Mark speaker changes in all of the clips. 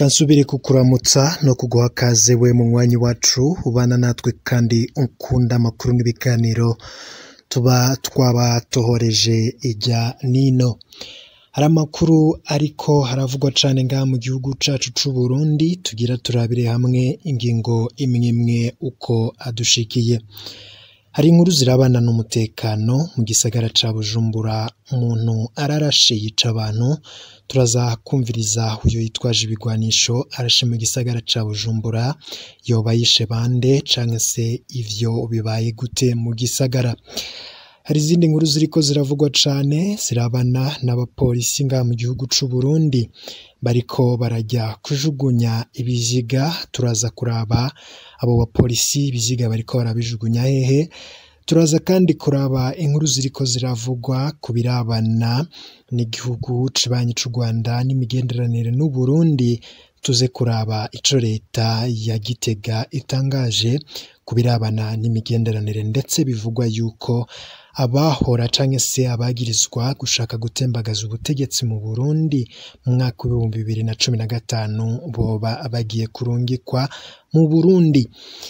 Speaker 1: Reka nsubire kukuramutsa no kuguha kaze we mu mwanya wacu ubana natwe kandi ukunda amakuru n'ibiganiro tuba twabatohoreje ijya nino. Hari amakuru ariko haravugwa cane ngaha mu gihugu cacu c'Uburundi tugira turabire hamwe ingingo imwe imwe uko adushikiye. Hari inkuru zirabana n'umutekano mu gisagara ca Bujumbura umuntu ararashe yica abantu turaza kumviriza uyo yitwaje ibigwanisho arashe mu gisagara ca Bujumbura yoba yishe bande canke se ivyo bibaye gute mu gisagara. Hari izindi nkuru ziriko ziravugwa cane zirabana n'abapolisi ngaha mu gihugu c'Uburundi bariko barajya kujugunya ibiziga turaza kuraba abo bapolisi ibiziga bariko barabijugunya hehe turaza kandi kuraba inkuru ziriko ziravugwa ku birabana n'igihugu cibanyi c'u Rwanda n'imigenderanire n'Uburundi tuze kuraba ico leta ya Gitega itangaje ku birabana n'imigenderanire ndetse bivugwa yuko abahora canke se abagirizwa gushaka gutembagaza ubutegetsi mu Burundi mu mwaka w'ibihumbi bibiri na cumi na gatanu boba bagiye kurungikwa mu Burundi.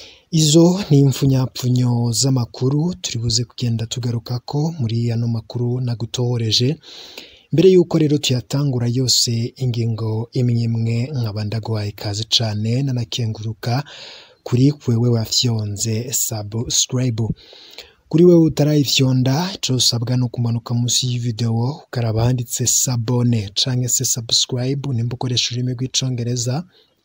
Speaker 1: Izo ni impfunyapfunyo z'amakuru turi buze kugenda tugarukako muri ano makuru nagutohoreje. Mbere yuko rero tuyatangura yose ingingo imwe imwe nkaba ndaguhaye ikaze cane nanakenguruka kuri wewe wafyonze subscribe. Kuri wewe utarayifyonda ico usabwa ni ukumanuka munsi y'ivideo ukaraba handitse sabone canke se subscribe nimba ukoresha ururimi rw'icongereza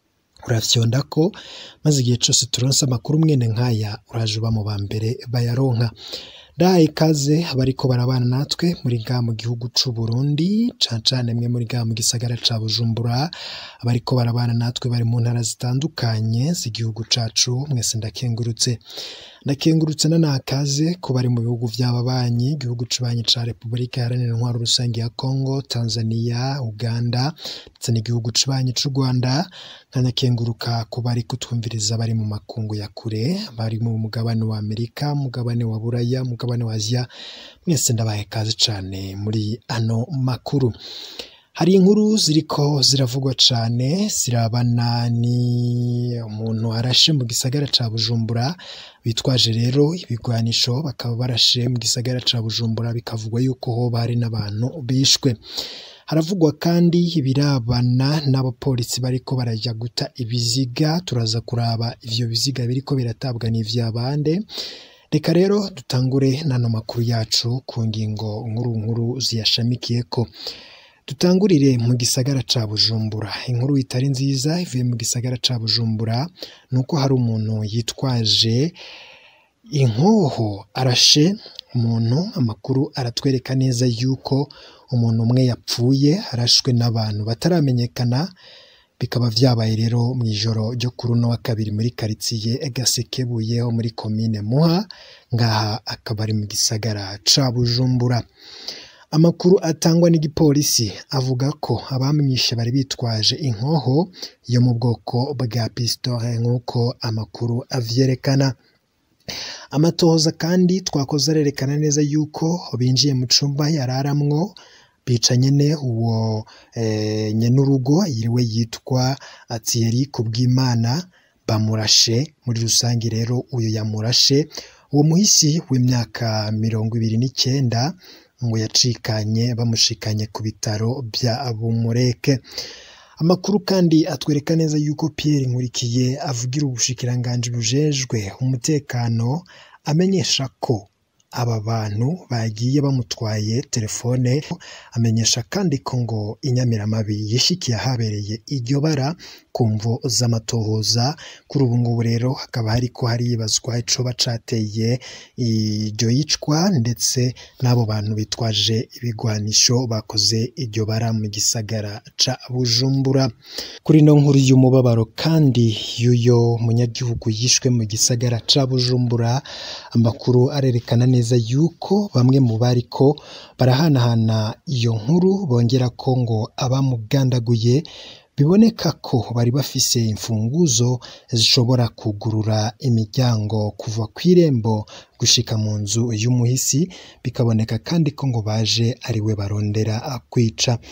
Speaker 1: urafyondako maze igihe cose turonse amakuru mwene nkaya uraje uba mu ba mbere bayaronka. Ndahaye ikaze abariko barabana natwe muri ngaha mu gihugu c'Uburundi cane cane mwe muri ngaha mu gisagara ca Bujumbura abariko barabana natwe bari mu ntara zitandukanye z'igihugu cacu mwese ndakengurutse. Ndakengurutse nanakaze ku bari mu bihugu vy'ababanyi igihugu cibanyi ca Repubulika Iharanira Intwaro Rusangi ya Congo, Tanzania, Uganda ndetse n'igihugu cibanyi c'u Rwanda nkanakenguruka ku bari kutwumviriza bari mu makungu ya kure bari mu mugabane wa Amerika, mugabane wa Buraya, mugabane wa Aziya mwese ndabahaye ikaze cane muri ano makuru. Hari inkuru ziriko ziravugwa cane zirabana ni umuntu arashe mu gisagara ca Bujumbura bitwaje rero ibigwanisho bakaba barashe mu gisagara ca Bujumbura bikavugwa yuko hoba hari n'abantu bishwe. Haravugwa kandi ibirabana n'abapolisi bariko baraja guta ibiziga turaza kuraba ivyo biziga biriko biratabwa n'ivya bande. Reka rero dutangure n'ano makuru yacu ku ngingo nkuru nkuru ziyashamikiyeko. Dutangurire mu gisagara ca Bujumbura. Inkuru itari nziza ivuye mu gisagara ca Bujumbura nuko hari umuntu yitwaje inkoho arashe umuntu, amakuru aratwereka neza yuko umuntu umwe yapfuye arashwe n'abantu bataramenyekana, bikaba vyabaye rero mw'ijoro ryo kuri uno wa kabiri muri karitsiye Gasekebuye ho muri komine Muha, ngaha akaba ari mu gisagara ca Bujumbura. Amakuru atangwa n'igipolisi avuga ko abamwishe bari bitwaje inkoho yo mu bwoko bwa pistole nk'uko amakuru avyerekana. Amatohoza kandi twakoze arerekana neza yuko binjiye mu cumba yararamwo bica nyene uwo nyenurugo yiriwe yitwa Thierry Kubwimana bamurashe muri rusangi rero uyo yamurashe uwo muhisi w'imyaka mirongo ibiri n'icenda ngo yacikanye bamushikanye ku bitaro vya Bumureke. Amakuru kandi atwereka neza yuko Pierre Nkurikiye avugira ubushikiranganji bujejwe umutekano amenyesha ko aba bantu bagiye bamutwaye telefone, amenyesha kandi ko ngo inyamiramabi yishikiye ahabereye iryo bara ku mvo z'amatohoza. Kuri ubu ngubu rero hakaba hariko haribazwa icoba cateye iryo yicwa ndetse n'abo bantu bitwaje ibigwanisho bakoze iryo bara mu gisagara ca Bujumbura. Kuri ino nkuru y'umubabaro kandi y'uyo munyagihugu yishwe mu gisagara ca Bujumbura, amakuru arerekana neza yuko bamwe mu bariko barahanahana iyo nkuru bongera ko ngo abamugandaguye biboneka ko bari bafise imfunguzo zishobora kugurura imiryango kuva kw'irembo gushika mu nzu y'umuhisi, bikaboneka kandi ko ngo baje ari we barondera kwica.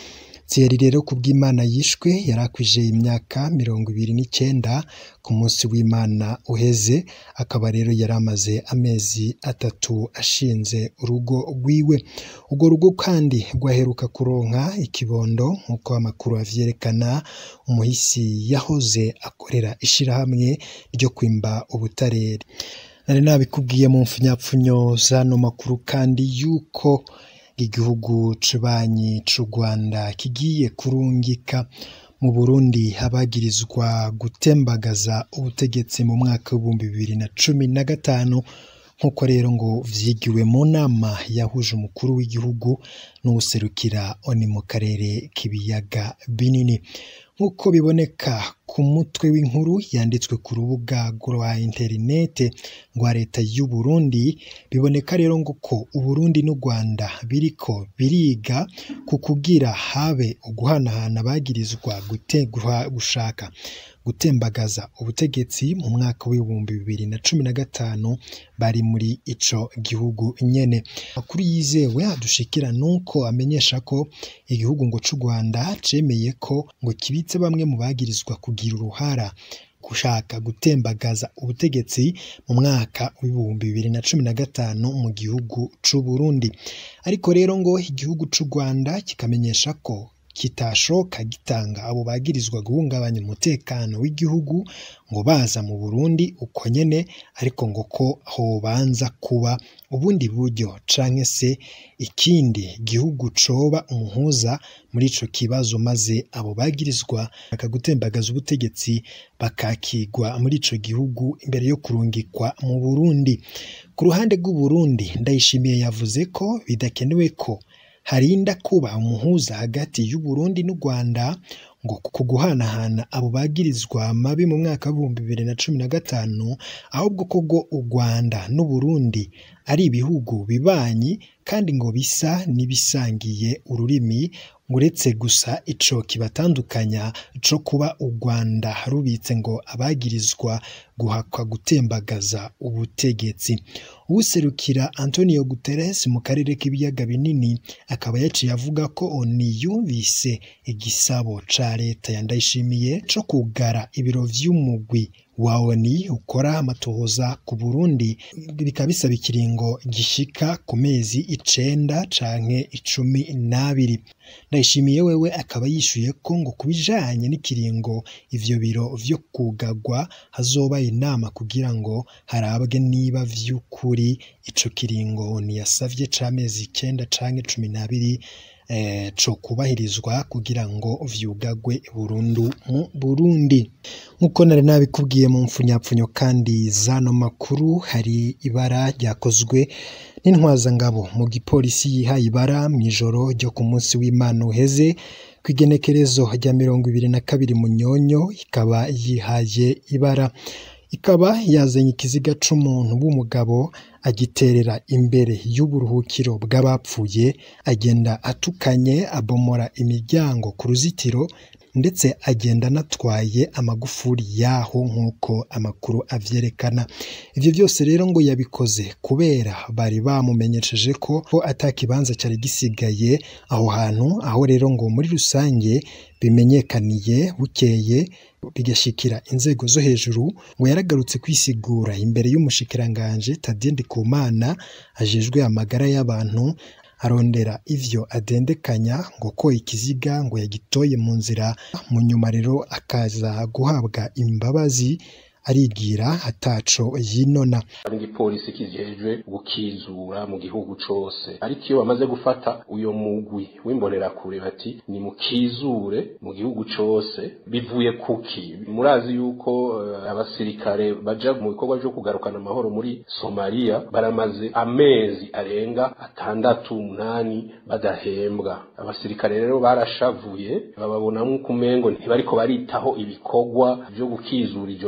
Speaker 1: Thierry rero kubw'Imana yishwe yari akwije imyaka mirongo ibiri n'icyenda ku munsi w'Imana uheze akaba rero yari amaze amezi atatu ashinze urugo rwiwe urwo rugo kandi rwaheruka kuronka ikibondo nk'uko amakuru avyerekana umuhisi yahoze akorera ishirahamwe ryo kwimba ubutareri nari nabikubwiye mu mfunyapfunyo zano makuru kandi yuko igihugu c'ubanyi c'u Rwanda kigiye kurungika mu Burundi abagirizwa gutembagaza ubutegetsi mu mwaka w'ibihumbi bibiri na cumi na gatanu nk'uko rero ngo vyigiwe mu nama yahuje umukuru w'igihugu n'uwuserukira oni mu karere k'ibiyaga binini nk'uko biboneka ku mutwe w'inkuru yanditswe ku rubuga rwa interinete rwa leta y'u Burundi biboneka rero ngo ko Uburundi n'u Rwanda biriko biriga ku kugira habe uguhanahana bagirizwa gutegura gushaka gutembagaza ubutegetsi mu mwaka w'ibihumbi bibiri na cumi na gatanu bari muri ico gihugu nyene amakuru yizewe adushikira nuko amenyesha ko igihugu ngo c'u Rwanda cemeye ko ngo kibitse bamwe mu bagirizwa kugira uruhara gushaka gutembagaza ubutegetsi mu mwaka w'ibihumbi bibiri na cumi na gatanu mu gihugu c'u Burundi ariko rero ngo igihugu c'u Rwanda kikamenyesha ko kitashoka gitanga abo bagirizwa guhungabanya umutekano w'igihugu ngo baza mu Burundi uko nyene ariko ngo ko hobanza kuba ubundi buryo canke se ikindi gihugu coba umuhuza muri ico kibazo maze abo bagirizwa bakagutembagaza ubutegetsi bakakigwa muri ico gihugu imbere yo kurungikwa mu Burundi ku ruhande rw'u Burundi ndayishimiye yavuze ko bidakenewe ko harinda kuba umuhuza hagati y'u Burundi n'u Rwanda ngo ku guhanahana abo bagirizwa mabi mu mwaka w'ibihumbi bibiri na cumi na gatanu ahubwo ko ngo u Rwanda n'u Burundi ari ibihugu bibanyi kandi ngo bisa n'ibisangiye ururimi uretse gusa ico kibatandukanya co kuba u Rwanda rubitse ngo abagirizwa guhakwa gutembagaza ubutegetsi uwuserukira Antonio Guterres mu karere k'ibiyaga binini akaba yaciye avuga ko oni yumvise igisabo ca leta ya Ndayishimiye co kugara ibiro vy'umugwi wa ONU ukora amatohoza ku Burundi bikaba bisaba ikiringo gishika ku mezi icenda canke icumi n'abiri Ndayishimiye wewe akaba yishuye ko ngo kubijanye n'ikiringo ivyo biro vyo kugagwa hazoba inama kugira ngo harabwe niba vy'ukuri ico kiringo ntiyasavye c'amezi icenda canke cumi n'abiri eh, co kubahirizwa kugira ngo vyugagwe burundu mu Burundi nk'uko nari nabikubwiye mu mfunyapfunyo kandi zano makuru hari ibara ryakozwe n'intwazangabo mu gipolisi yihaye ibara mu ijoro ryo ku munsi w'Imana uheze ku igenekerezo rya mirongo ibiri na kabiri munyonyo ikaba yihaye ibara ikaba yazanye ikiziga c'umuntu w'umugabo agiterera imbere y'uburuhukiro bw'abapfuye agenda atukanye abomora imiryango ku ruzitiro ndetse agenda anatwaye amagufuri yaho nk'uko amakuru avyerekana ivyo byose rero ngo yabikoze kubera bari bamumenyesheje ko ko ata kibanza cyari gisigaye aho hantu aho rero ngo muri rusange bimenyekaniye bukeye bigashikira inzego zo hejuru ngo yaragarutse kwisigura imbere y'umushikiranganje Tadien Ndikumana ajejwe amagara y'abantu arondera ivyo adendekanya ngo ko ikiziga ngo yagitoye mu nzira mu nyuma rero akaza guhabwa imbabazi arigira ataco yinona
Speaker 2: igipolisi kijejwe gukizura mu gihugu cose ariko iyo bamaze gufata uyo mugwi w'imbonerakure bati ni mukizure mu gihugu cose bivuye kuki murazi yuko uh, abasirikare baja mu bikorwa vyo kugarukana amahoro muri Somalia baramaze amezi arenga atandatu umunani badahembwa abasirikare rero barashavuye bababona nk'uko umengo ntibariko baritaho ibikorwa vyo gukizura ijoro nk'uko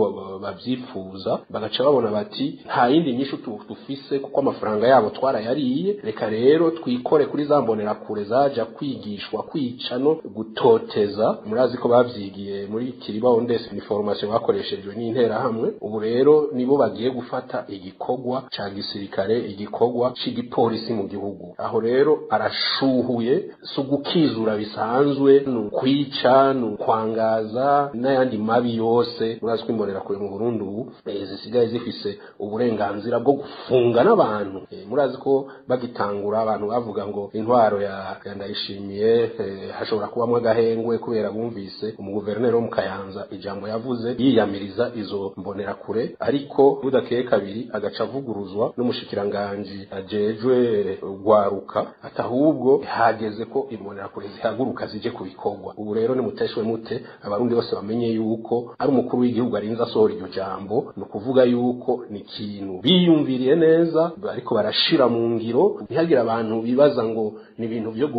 Speaker 2: babyifuza bagaca babona bati nta yindi nyinshi dufise kuko amafaranga yabo twarayariye reka rero twikore kuri za mbonerakure zaja kwigishwa kwica no gutoteza murazi ko bavyigiye muri kiriba ondesi ni formation bakoreshejwe n'interahamwe ubu rero nibo bagiye gufata igikorwa ca gisirikare igikorwa c'igipolisi mu gihugu aho rero arashuhuye si ugukizura bisanzwe ni ukwica ni ukwangaza n'ayandi mabi yose murazi ko imbonerakure mu burundi ubu zisigaye zifise uburenganzira bwo gufunga n'abantu murazi ko bagitangura abantu bavuga ngo intwaro ya ndayishimiye hashobora kubamo agahengwe kubera bumvise umuguverineri wo mu kayanza ijambo yavuze yiyamiriza izo mbonerakure ariko budakeye kabiri agaca avuguruzwa n'umushikiranganji ajejwe rwaruka ati ahubwo hageze ko imbonerakure zihaguruka zije ku bikorwa ubu rero nimuteshwe mute abarundi bose bamenye yuko ari umukuru w'igihugu arinze asohora iryo jambo ni ukuvuga yuko ni ikintu biyumviriye neza ariko barashira mu ngiro ntihagire abantu bibaza ngo ni ibintu byo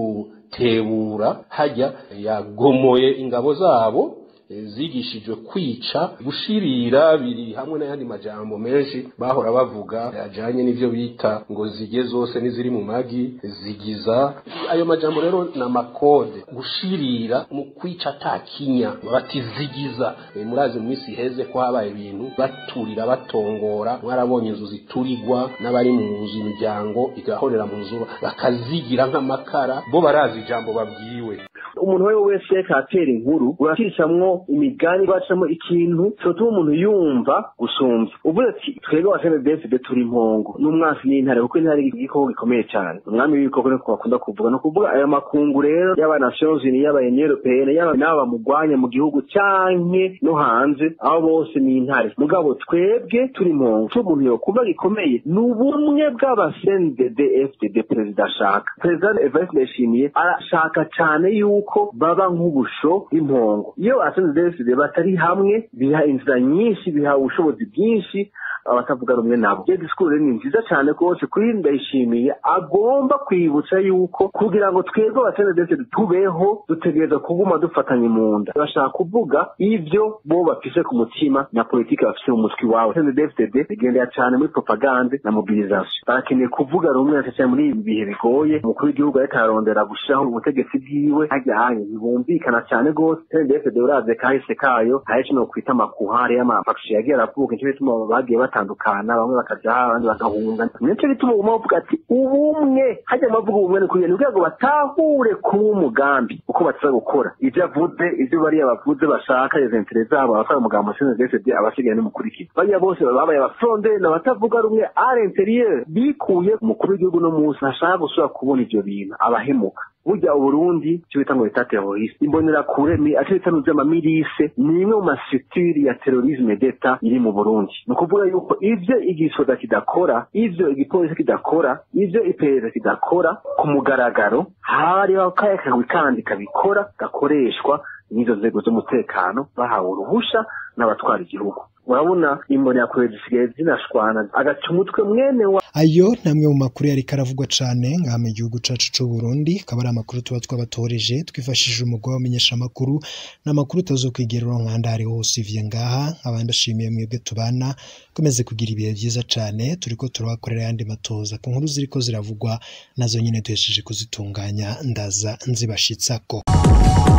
Speaker 2: gutebura hajya yagomoye ingabo zabo zigishijwe kwica gushirira biri hamwe n'ayandi majambo menshi bahora bavuga ajanye n'ivyo bita ngo zige zose n'iziri mu magi zigiza ayo majambo rero na makode gushirira mu kwica atakinya bati zigiza e, murazi mu minsi iheze ko habaye ibintu baturira batongora mwarabonye inzu ziturirwa n'abari mu nzu imiryango igahorera mu nzu bakazigira nk'amakara bo barazi ijambo babwiwe
Speaker 3: umuntu we wese reka atera inkuru uracishamwo imigani bacamo ikintu cyotuma umuntu yumva gusumvya uvuze ati twebwe wa senedefide turi impongo n'umwasi n'intare kuko intare igikoko gikomeye cyane umwami w'ibikoko niko bakunda kuvuga ni ukuvuga aya makungu rero y'aba nations unies y'aba union européenne y'aba n'aba bamugwanya mu gihugu canke no hanze aho bose ni intare mugabo twebwe turi impongo cyo umuntu yokumva gikomeye ni ubumwe bw'abasendedefdd perezida ashaka perezida evariste ndayishimiye arashaka cyane yuko baba nk'ubusho bw'impongo iyo asenedefide batari hamwe biha inzira nyinshi biha ubushobozi bwinshi abatavuga rumwe nabo iyo disikuru ni nziza cyane rwose kuri ndayishimiye agomba kwibutsa yuko kugira ngo twebwe abasenedefide tubeho dutegereza kuguma dufatanye mu nda bashaka kuvuga ibyo bo bafise ku mutima na politiki bafise mu mutwe iwabo senedefide bigendera cyane muri propagande na mobilisation barakeneye kuvuga rumwe cyane muri ibi bihe bigoye umukuru w'igihugu ariko ararondera gushyiraho ubutegetsi bwiwe hajyanye ntibumvikana cyane rwose senedefide uraze kahise kayo hari no kwita amakuhari y'amafakshi yagiye aravuka nicyo bituma bagiye batandukana bamwe bakaja abandi bagahunga nicyo bituma uguma bavuga ati ubumwe hajya amavuga ubumwe ni kugira kugira ngo batahure kuba umugambi uko bataza gukora ibyo avuze ibyo bariya bavuze bashaka izo intere zabo abasaba umugambo senedefide abasigaye n'umukurikira bariya bose babaye abafronde n'abatavuga rumwe ari interieur bikuye umukuru w'igihugu no munsi ntashaka gusubira kubona ivyo bintu abahemuka burya uburundi cyo bita ngo bita teroriste imbonerakure ni aco bita n'amamirise ni imwe mu masitiri ya terorisme d'etat iri mu burundi ni ukuvuga yuko ivyo igisoda kidakora ivyo igipolisi kidakora ivyo iperereza kidakora ku mugaragaro hariho kaya kagwi kandi kabikora gakoreshwa n'izo nzego z'umutekano bahawe uruhusha n'abatwara igihugu urabona imbonerakure zisigaye zinashwana agaca umutwe mwene wa
Speaker 1: ayo namwe mu makuru yari karavugwa cane ngaha mu gihugu cacu c'u Burundi akaba ari amakuru tuba twabatoreje twifashishije umugwa wamenyesha amakuru n'amakuru utazokwigera uronkanda hariho hose ivye ngaha nkaba ndashimiye mwebwe tubana komeze kugira ibihe vyiza cane turiko turabakorera yandi matoza ku nkuru ziriko ziravugwa nazo nyene duhesheje kuzitunganya ndaza nzibashitsako